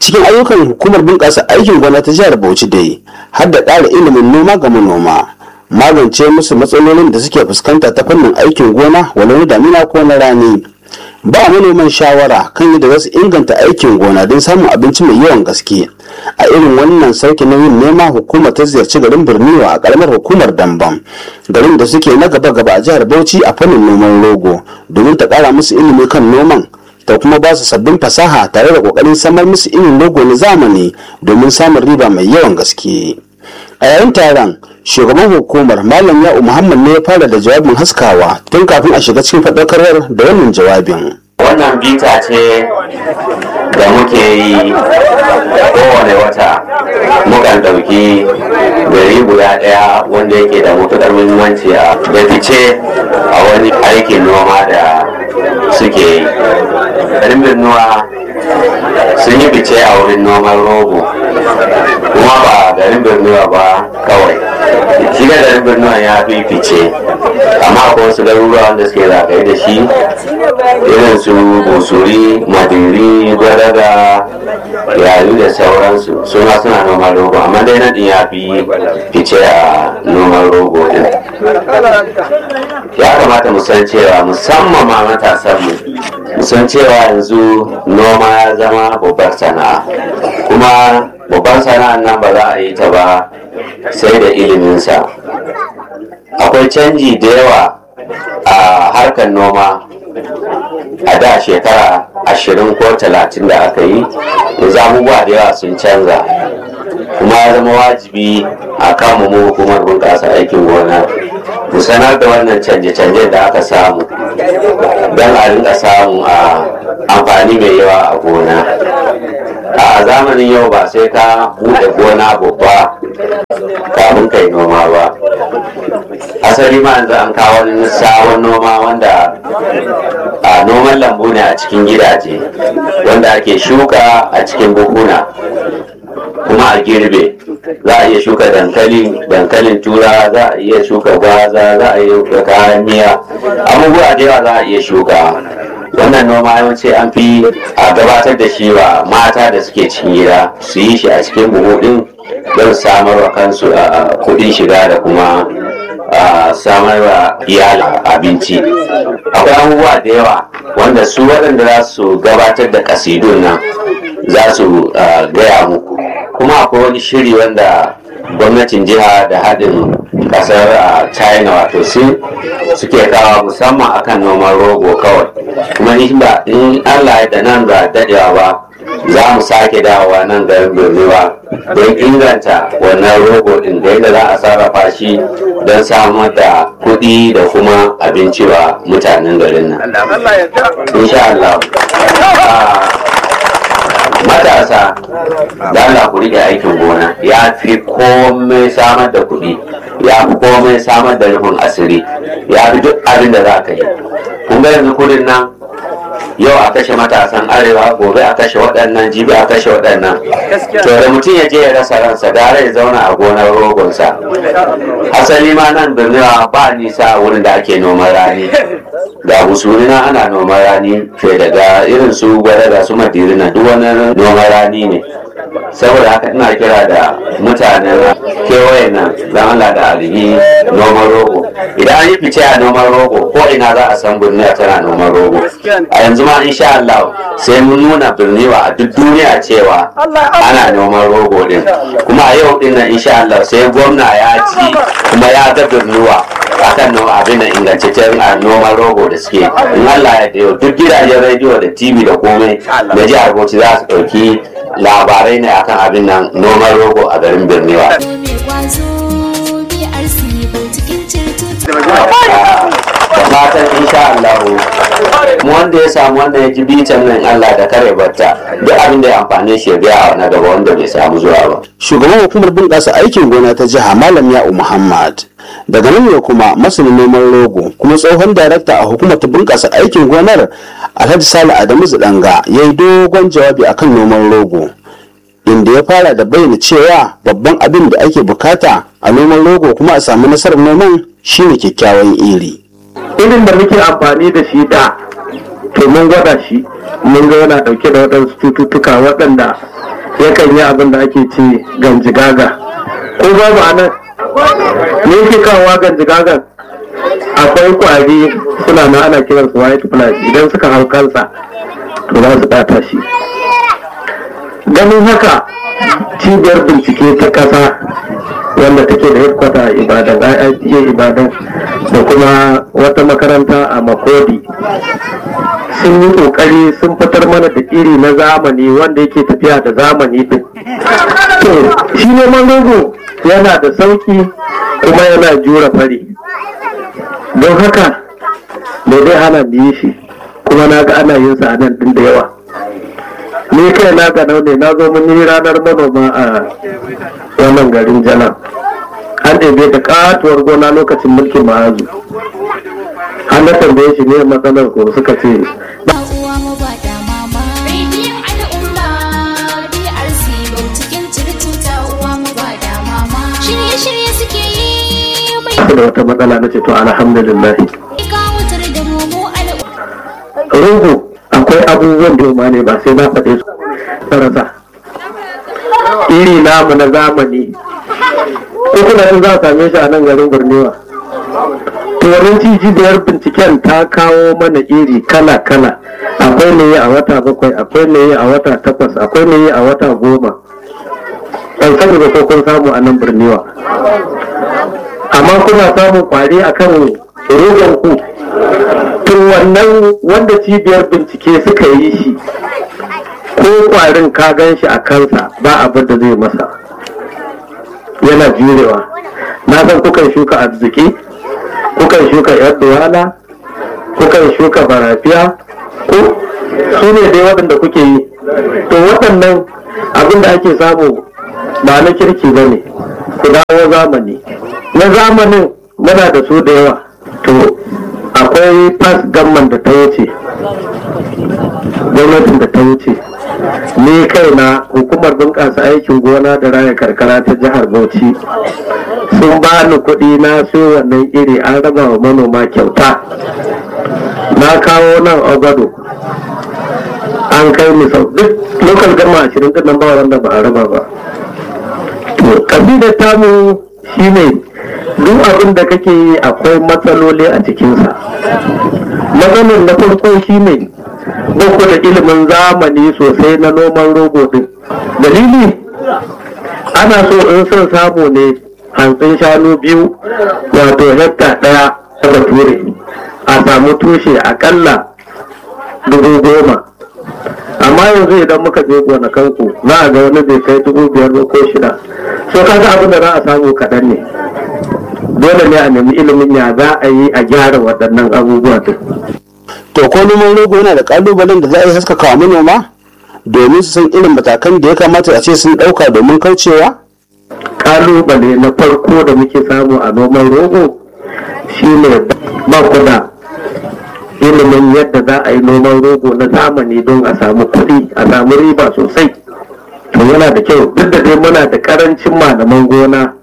cikin ayyukan hukumar bunƙasa aikin gona ta jihar bauchi dai har da ƙara ilimin noma ga manoma magance musu matsalolin da suke fuskanta ta fannin aikin gona walau na damina ko na rani ba manoman shawara kan yadda za su inganta aikin gona don samun abinci mai yawan gaske a irin wannan sauke nauyin nema hukumar ta ziyarci garin birniwa a karamar hukumar dambam garin da suke na gaba gaba a jihar bauchi a fannin noman rogo domin ta kara musu ilimi kan noman ta kuma ba su sabbin fasaha tare da kokarin samar musu irin rogo na zamani domin samun riba mai yawan gaske a yayin taron shugaban hukumar malam ya'u muhammad ne ya fara da jawabin haskawa tun kafin a shiga cikin faɗakarwar da wannan jawabin wannan bita ce da muke yi kowane wata mukan ɗauki gari guda ɗaya wanda yake da matuƙar muhimmanci a da fice a wani aikin noma da suke yi garin birnuwa sun yi fice a wurin noman rogo kuma ba garin birnuwa ba kawai shi da garin birnuwa ya fi fice amma akwai wasu garuruwa wanda suke zagaye da shi irin su busuri madiri gwadaga yayu da sauransu suna suna noman rogo amma dai na ya fi fice a noman rogo din ya kamata mu san cewa musamman ma matasanmu mu san cewa yanzu noma ya zama babbar sana'a kuma babbar sana'an nan ba za a yi ta ba sai da iliminsa akwai canji da yawa a harkar noma a da shekara ashirin ko talatin da aka yi yanzu abubuwa da yawa sun canza kuma ya zama wajibi a kan mu hukumar bunƙasa aikin gona mu sanar da wannan canje-canje da aka samu don a rinka samu a amfani mai yawa a gona a zamanin yau ba sai ka buɗe gona babba kafin kai noma ba asali ma yanzu an kawo wani sabon noma wanda a noman lambu ne a cikin gidaje wanda ake shuka a cikin buhuna kuma a girbe za a iya shuka dankali dankalin tura za a iya shuka gwaza za a iya kayan miya abubuwa da yawa za a iya shuka wannan noma yawanci an fi a gabatar da shi wa mata da suke cikin gida su yi shi a cikin buhu din don samar wa kansu a kudin shiga da kuma samar wa iyali abinci akwai abubuwa da yawa wanda su waɗanda za su gabatar da kasidun nan za su gaya muku kuma akwai wani shiri wanda gwamnatin jiha da haɗin ƙasar china wato sin suke kawo musamman akan noman rogo kawai kuma in allah da nan ba daɗewa ba za mu sake dawowa nan garin birniwa don inganta wannan rogo ɗin da yadda za a sarrafa shi don samar da kuɗi da kuma abinci wa mutanen garin nan insha Allah matasa da Allah ku rike aikin gona ya fi komai samar da kuɗi ya fi komai samar da rufin asiri ya fi duk abin da za ka yi kun ga yanzu kudin nan yau a kashe matasan arewa gobe a kashe waɗannan jibi a kashe waɗannan to da mutum ya je ya rasa ransa da ya zauna a gonar rogonsa asali ma nan birniwa ba nisa wurin da ake noman rani ga musuri na ana noman rani fiye daga irin su gwada da su madiri na duk wani noman rani ne saboda haka ina kira da mutanen kewayen nan don Allah da alihi noman rogo idan an yi fice a noman rogo ko ina za a san birniwa tana noman rogo a yanzu ma insha Allah sai mun nuna birniwa a duk duniya cewa ana noman rogo din kuma a yau din nan insha Allah sai gwamna ya ci kuma ya ga birniwa akan abin da ingantaccen a noman rogo da suke in Allah ya dayo duk gidajen rediyo da tv da komai da jihar Bauchi za su ɗauki labarai ne akan abin nan noman rogo a garin birniwa da fatan insha Allah mu wanda ya samu wanda ya ji bitan nan Allah da kare batta duk abin da ya amfane shi ya biya na gaba wanda bai samu zuwa ba shugaban hukumar bunƙasa aikin gona ta jiha malam ya'u muhammad daga nan ne kuma masanin noman rogo kuma tsohon darakta a hukumar ta bunƙasa aikin gonar alhaji sale adamu zidanga ya yi dogon jawabi akan noman rogo inda ya fara da bayyana cewa babban abin da ake bukata a noman rogo kuma a samu nasarar noman shine kyakkyawan iri irin da muke amfani da shi da to mun gwada shi mun ga yana dauke da waɗansu cututtuka waɗanda yakan yi abin da ake ce ganjigaga ko babu anan me yake kawowa ganjigagan akwai kwari suna na ana kiransu white flies idan suka hau kansa to za su ɓata shi ganin haka cibiyar bincike ta ƙasa wanda take da headquarter a ibadan IITA ibadan da kuma wata makaranta a makodi sun yi kokari sun fitar mana da iri na zamani wanda yake tafiya da zamani din to shi neman rogo yana da sauki kuma yana jura fari don haka me dai hana mu yi shi kuma na ga ana yin sa a nan din da yawa ni kai na ga ne na zo mun yi ranar manoma a wannan garin jana an ɗebe da katuwar gona lokacin mulkin ma'azu an na tambaye shi ne matsalar ko suka ce Ba uwa mu ba da mama. Rediyon al'umma DRC cikin circuta uwa mu ba da mama. Shirye-shirye suke yi mai su da wata matsala na ce to alhamdulillah kawutar da mu mu al'umma. rogo akwai abubuwan da ne ba sai na faɗe su sarasa iri namu na zamani ko kuna yin za a same shi a nan garin burnewa to wurin cibiyar binciken ta kawo mana iri kala kala akwai ne a wata bakwai akwai ne a wata takwas akwai ne a wata goma ban sani ba ko kun samu a nan burnewa amma kuna samun kwari akan rogon ku to wannan wanda cibiyar bincike suka yi shi ko kwarin ka gan shi a kansa ba abin da zai masa yana jurewa na san kukan shuka arziki kukan shuka yar duwala kukan shuka barafiya ko su ne dai waɗanda kuke yi to waɗannan abin da ake samu ba na kirki ba ne ku dawo zamani na zamanin muna da su da yawa to akwai fas gamman da ta wuce gwamnatin da ta wuce ni kaina hukumar bunƙasa aikin gona da raya karkara ta jihar bauchi sun ba ni kuɗi na siyo wannan iri an raba wa manoma kyauta na kawo nan ogado an kai ni sau duk lokal gama ashirin din nan ba wanda ba a raba ba to kabilar tamu shine duk abin da kake yi akwai matsaloli a cikinsa matsalar na farko shine boko da ilimin zamani sosai na noman rogo din dalili ana so in son samu ne hantsin shanu biyu wato hekta ɗaya ta bature a samu tushe akalla dubu goma amma yanzu idan muka je gonakanku za a ga wani bai kai dubu biyar ba ko shida so kaga abin da za a samu kaɗan ne dole ne a nemi ilimin ya za a yi a gyara waɗannan abubuwa din to ko noman rogo yana da kalubalen da za a yi haskaka wa manoma domin su san irin matakan da ya kamata a ce sun ɗauka domin kaucewa kalubale na farko da muke samu a noman rogo shine ba ku da ilimin yadda za a yi noman rogo na zamani don a samu kuɗi a samu riba sosai to yana da kyau duk da dai muna da karancin malaman gona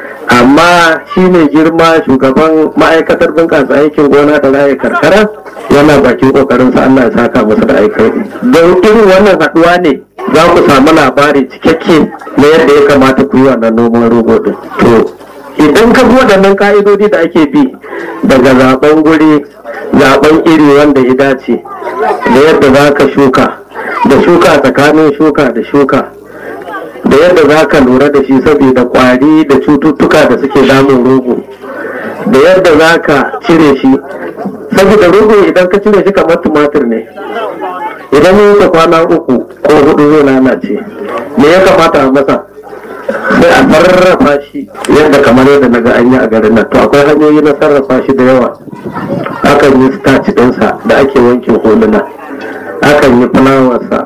amma shi ne girma shugaban ma'aikatar bunƙasa aikin gona da raya karkara yana bakin ƙoƙarin sa Allah ya saka masa da aikari don irin wannan haɗuwa ne za ku samu labari cikakke na yadda ya kamata ku yi wannan noman rogo din to idan ka bi waɗannan ka'idodi da ake bi daga zaben guri zaben iri wanda ya dace da yadda za ka shuka da shuka tsakanin shuka da shuka da yadda za ka lura da shi saboda kwari da cututtuka da suke damun rogo da yadda za ka cire shi saboda rogo idan ka cire shi kamar tumatir ne idan ya wuce kwana uku ko hudu zai lalace me ya kamata a masa sai a sarrafa shi yadda kamar yadda na ga an yi a garin nan to akwai hanyoyi na sarrafa shi da yawa akan yi starch ɗinsa da ake wanke huluna akan yi fulawarsa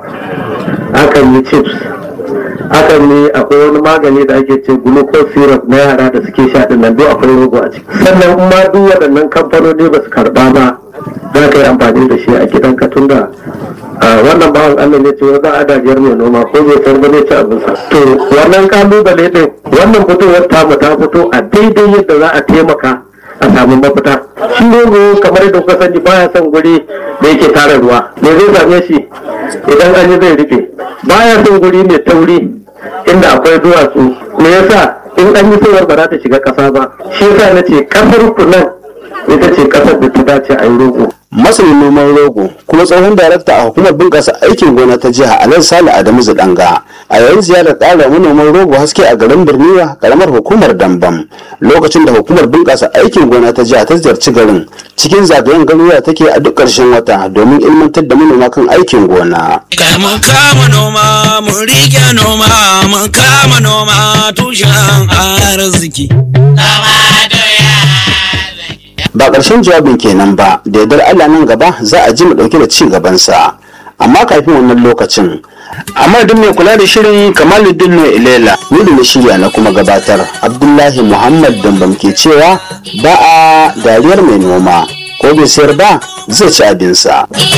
akan yi chips akan yi akwai wani magani da ake ce glucose syrup na yara da suke sha din nan duk akwai rogo a ciki sannan in ma duk waɗannan kamfanoni ba su karɓa ba za ka yi amfani da shi a gidan ka tunda wannan bawan Allah ne ce wa za a dajiyar mai noma ko bai san ba zai ci abinsa to wannan kalubale din wannan fitowar tamu ta fito a daidai yadda za a taimaka a samu mafita shi rogo kamar yadda kuka sani baya son guri da yake tara ruwa me zai same shi idan an yi zai rufe baya son guri mai tauri inda akwai duwatsu me yasa in an yi sayar ba za ta shiga ƙasa ba shi yasa na ce ƙasar ku nan ita ce ƙasar da ta dace a yi rogo masanin noman rogo kuma tsohon darakta a hukumar bunƙasa aikin gona ta jiha alhaji sale adamu zidanga a yayin ziyarar ƙara manoman rogo haske a garin birniwa karamar hukumar dambam lokacin da hukumar bunƙasa aikin gona ta jiha ta ziyarci garin cikin zagayen garuruwa take a duk ƙarshen wata domin ilmantar da manoma kan aikin gona Kai mun kama noma, mun rike noma, mun kama noma tushen arziki. ba ƙarshen jawabin kenan ba da yardar Allah nan gaba za a ji mu ɗauke da ci gabansa amma kafin wannan lokacin amma duk mai kula da shirin kamaluddin ne ilela ni da na shirya na kuma gabatar abdullahi muhammad dambam ke cewa ba a dariyar mai noma ko bai sayar ba zai ci abinsa. Iya